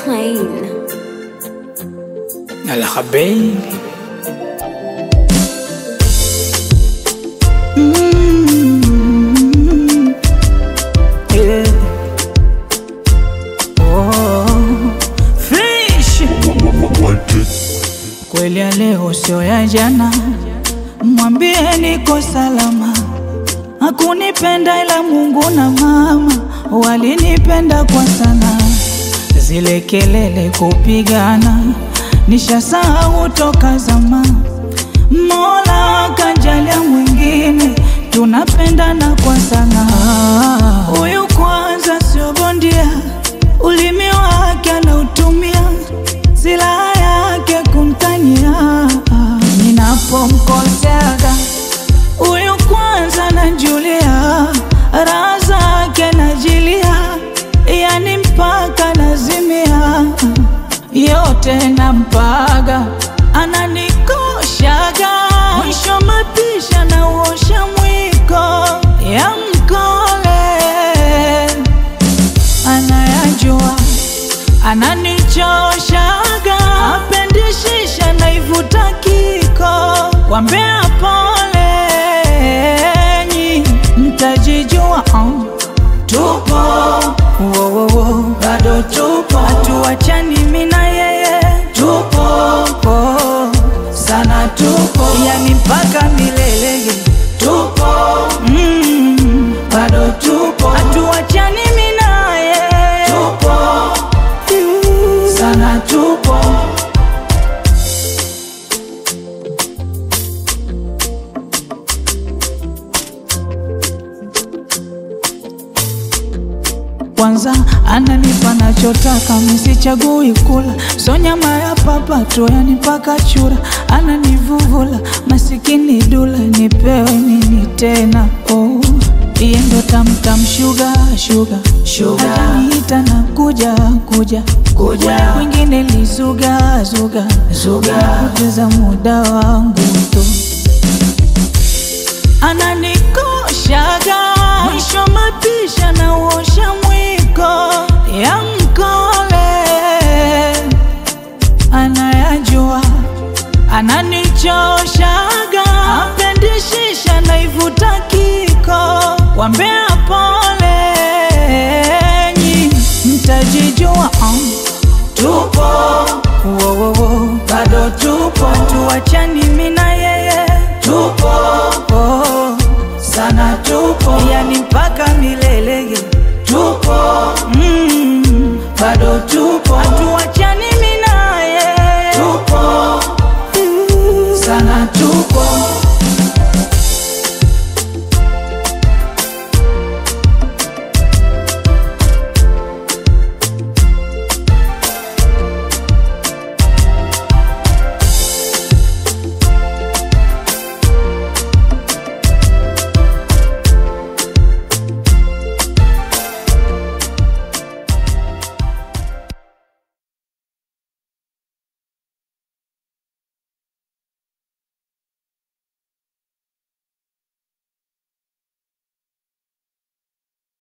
plain. Nalaha baby Mm. Yeah. Oh. Fish. Kweli ya leo sio ya jana, mwambie niko salama. Hakunipenda ila Mungu na mama walinipenda kwa sana. Zile kelele kupigana nishasahau toka zama. Mola kajalia mwingine, tunapendana kwa sana. Huyu kwanza sio bondia, ulimi wake anautumia, silaha yake kumtania. Ninapomkoseaga huyu kwanza najulia, raha zake najilia, yani mpaka nazimia, yote nampaga, ananikoshaga, mwisho mapisha na uosha mwiko ya mkole anayajua ananichoshaga, apendishisha naivuta kiko, wambea polenyi, mtajijua um. Tupo wo, wo, wo. bado tupo, hatuachani mimi na yeye, tupo oh. sana tupo, yani mpaka milele, tupo mm. bado tupo, hatuachani mimi na yeye, tupo sana tupo kwanza ananipa nachotaka, misichagui kula, so nyama ya papato yani mpaka chura, ananivuvula masikini dula, nipewe nini tena? Oh, iye ndo tamtam shuga shuga shuga, ataniita na kuja kuja kuja, wengine lizuga zuga zuga, kupoteza muda wangu tu ananikoshaga mwisho mapisha na uosha mwiko ya mkole anayajua ananichoshaga apendishisha naivuta kiko wambea polenyi mtajijua um. tupo wo, wo, wo. bado tupo tuachani mimi na yeye tupo oh. sana tupo yani